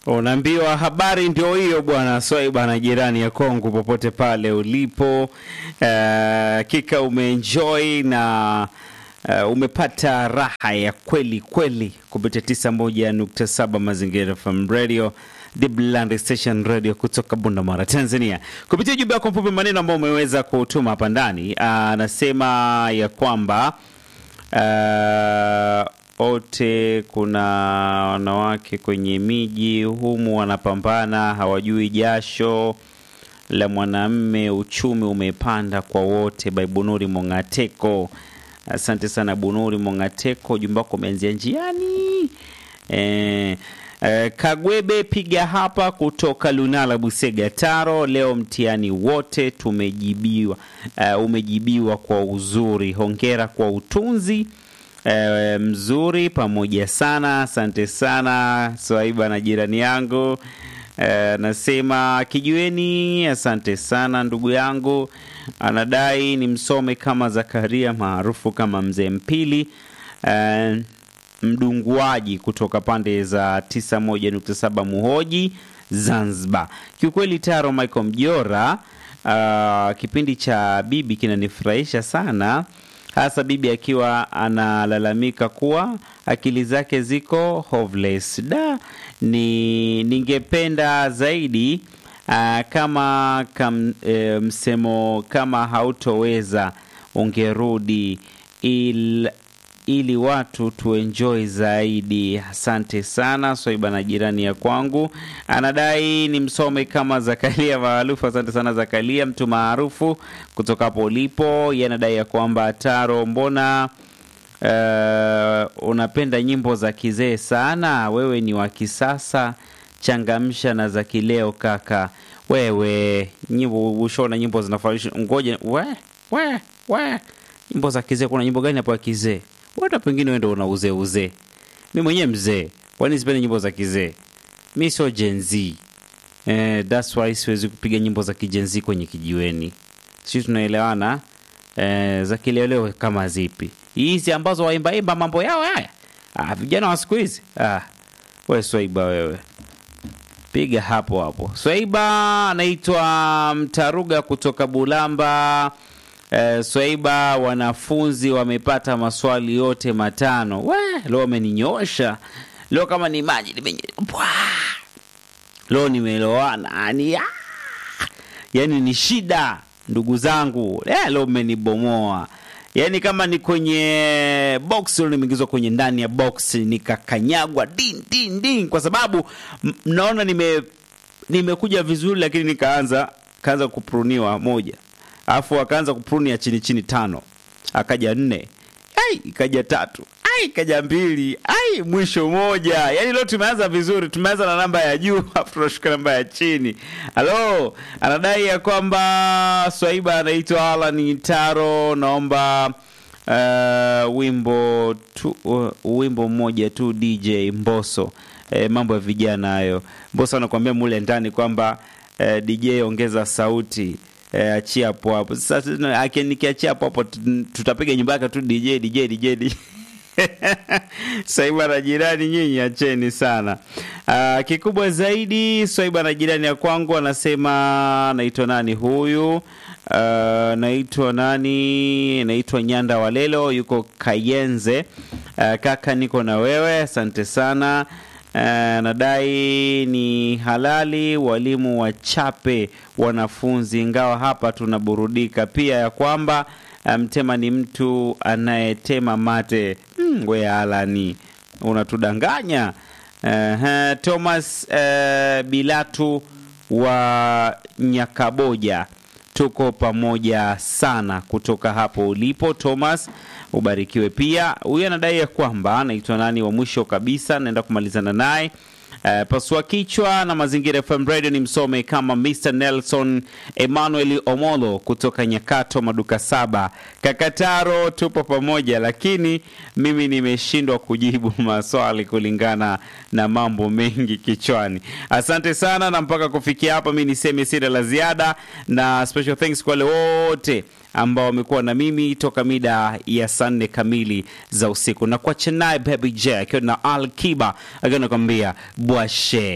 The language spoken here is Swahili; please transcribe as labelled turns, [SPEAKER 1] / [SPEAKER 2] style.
[SPEAKER 1] Unaambiwa habari ndio hiyo bwana Swai bwana, jirani ya Kongo, popote pale ulipo, hakika uh, umeenjoy na uh, umepata raha ya kweli kweli kupitia 91.7 Mazingira FM Radio The Bland Station Radio kutoka Bundamara, Tanzania, kupitia ujumbe wako mfupi maneno ambao umeweza kutuma hapa ndani. Anasema ya kwamba wote kuna wanawake kwenye miji humu wanapambana, hawajui jasho la mwanamme, uchumi umepanda kwa wote. By Bunuri Mongateko, asante sana Bunuri Mongateko, ujumbe wako umeanzia njiani eh, eh, Kagwebe piga hapa kutoka Lunala Busega Taro, leo mtihani wote tumejibiwa. Uh, umejibiwa kwa uzuri, hongera kwa utunzi E, mzuri pamoja sana, asante sana Swaiba na jirani yangu e, nasema kijiweni, asante sana ndugu yangu. Anadai ni msome kama Zakaria maarufu kama Mzee Mpili e, mdunguaji kutoka pande za 91.7 Muhoji Zanzibar. Kiukweli Taro Michael Mjora, uh, kipindi cha bibi kinanifurahisha sana hasa bibi akiwa analalamika kuwa akili zake ziko hoveless. Da, ni ningependa zaidi aa, kama kam, e, msemo kama hautoweza ungerudi il, ili watu tuenjoy zaidi. Asante sana Swaiba na jirani ya kwangu anadai ni msome kama Zakaria maarufu. Asante sana Zakaria, mtu maarufu kutoka hapo ulipo. Yeye anadai ya kwamba Taro, mbona uh, unapenda nyimbo za kizee sana? Wewe ni wa kisasa, changamsha na za kileo kaka. Wewe nyimbo ushona nyimbo zinafurahisha. Ngoja we we we, nyimbo za kizee, kuna nyimbo gani hapo ya kizee? Hata pengine wewe ndio una uzee uzee. Mimi mwenyewe mzee, kwani sipende nyimbo za kizee? Mi sio Gen Z. Eh, that's why siwezi kupiga nyimbo za kijenzi kwenye kijiweni. Sisi tunaelewana eh, za kileleo kama zipi hizi ambazo waimbaimba mambo yao haya. Ah, vijana wa siku hizi ah, we Swaiba wewe piga hapo hapo. Swaiba anaitwa Mtaruga kutoka Bulamba. Eh, Swaiba, wanafunzi wamepata maswali yote matano. We, leo amenyosha leo, kama ni maji nimenywa leo, nimeloana yani, ah! yani ni shida ndugu zangu eh, leo mmenibomoa yani, kama ni kwenye box leo nimeingizwa kwenye ndani ya box nikakanyagwa din din din, kwa sababu mnaona nime nimekuja vizuri, lakini nikaanza kaanza kupruniwa moja alafu akaanza kupruni ya chini chini tano, akaja nne, ai ikaja tatu, ai ikaja mbili, ai mwisho moja. Yani leo tumeanza vizuri, tumeanza na namba ya juu alafu tunashuka namba ya chini. Halo, anadai ya kwamba Swaiba anaitwa Alan Taro, naomba uh, wimbo tu, uh, wimbo mmoja tu DJ Mboso. E, mambo ya vijana hayo. Mboso anakuambia mule ndani kwamba uh, DJ ongeza sauti E, achia hapo hapo sasa. Nikiachia hapo hapo tutapiga nyumba yake tu DJ DJ DJ, DJ. Swaiba na jirani, nyinyi acheni sana. Aa, kikubwa zaidi Swaiba na jirani ya kwangu anasema, naitwa nani huyu? Uh, naitwa nani? Naitwa Nyanda Walelo, yuko Kayenze. Uh, kaka niko na wewe, asante sana. Uh, nadai ni halali walimu wachape wanafunzi, ingawa hapa tunaburudika pia ya kwamba mtema ni mtu anayetema mate. Mm, we Alani unatudanganya. Uh, Thomas uh, Bilatu wa Nyakaboja, tuko pamoja sana kutoka hapo ulipo Thomas, ubarikiwe pia. Huyu anadai ya kwamba anaitwa nani wa mwisho kabisa, naenda kumalizana naye. Uh, pasua kichwa na Mazingira FM Radio ni msome kama Mr Nelson Emmanuel Omolo kutoka Nyakato maduka saba Kakataro, tupo pamoja, lakini mimi nimeshindwa kujibu maswali kulingana na mambo mengi kichwani. Asante sana, na mpaka kufikia hapa mi niseme sina la ziada, na special thanks kwa wale wote ambao wamekuwa na mimi toka mida ya saa nne kamili za usiku, na kwa Chennai Baby J akiwa na Al Kiba akiwa nakwambia bwashe